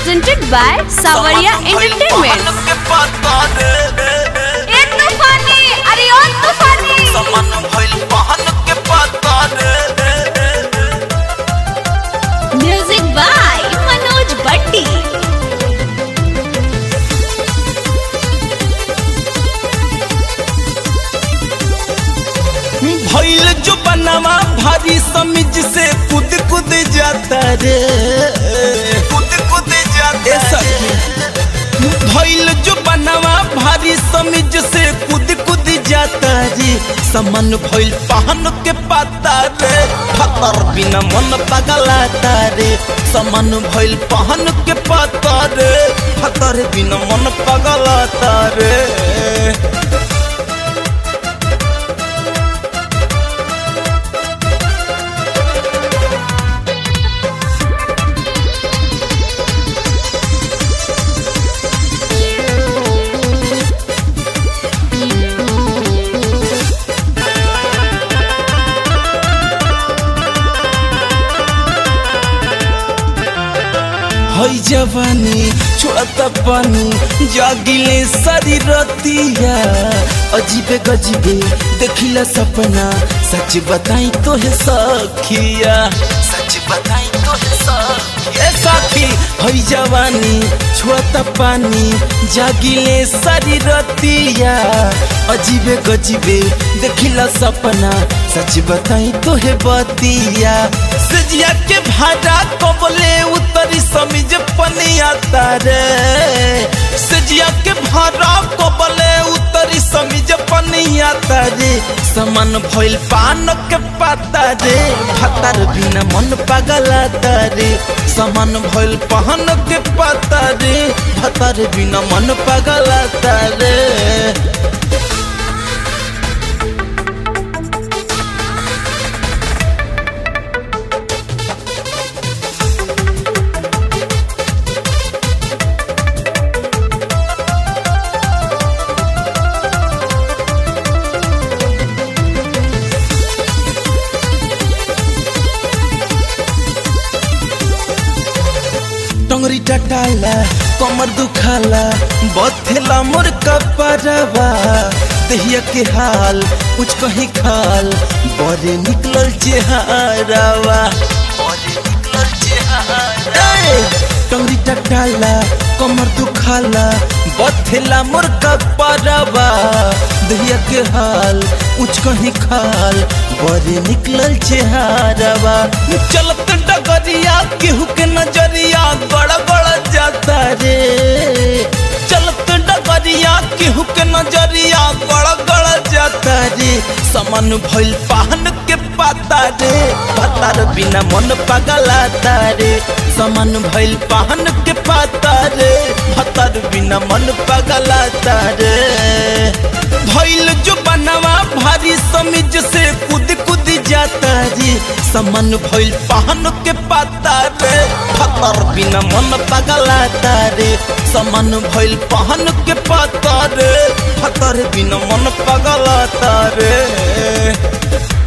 presented by Savaria Entertainment. ए तूफानी अरे ओ तूफानी म्यूजिक बाय मनोज बट्टी भइल जो बनवा भारी समिज से कूद कूद जाता रे कूद कूद जाता भइल जो बनवा भारी समिज से कूद कूद जाता रे समन भइल पहन के पाता रे फतर बिना मन पगलाता रे समन भइल पहन के पाता रे फतर बिना मन पगलाता रे हई जवानी छोड़ता पानी जागिले सारी रतिया अजीबे गजीबे देखिला सपना सच बताई तो है सखिया सच बताई तो है सखिया साथी हई जवानी छोड़ता पानी जागिले सारी रतिया अजीबे गजीबे देखिला सपना सच बताई तो है बतिया सजिया के भाड़ा कबले उतरी समिज पनिया तारे सजिया के भाड़ा कबले उतरी समिज पनिया तारे समान भइल पान के पाता रे भतार बिना मन पगला तारे समान भइल पहन के पाता रे भतार बिना मन पगला तारे टंगरी टटाला कमर दुखाला बथेला मोर कपरवा दहिया के हाल कुछ कहीं खाल बड़े निकलल चेहरावा बड़े निकलल चेहरा टंगरी टटाला कमर दुखाला बथेला मोर कपरवा दहिया के हाल कुछ कहीं खाल बड़े निकलल चेहरावा चलत डगरिया केहू के नजरिया गड़ गड़ जाता रे चलत डगरिया केहू के नजरिया गड़ गड़ जाता रे समन भइल पाहन के पाता रे पतार बिना मन पगलाता रे समन भइल पाहन के पाता रे भतार बिना मन पगलाता रे भइल जो बनवा भारी समिज से कूद कूद जाता रे समन भइल पहन के पाता रे भतर बिना मन पगलाता रे समन भइल पहन के पाता रे भतर बिना मन पगलाता रे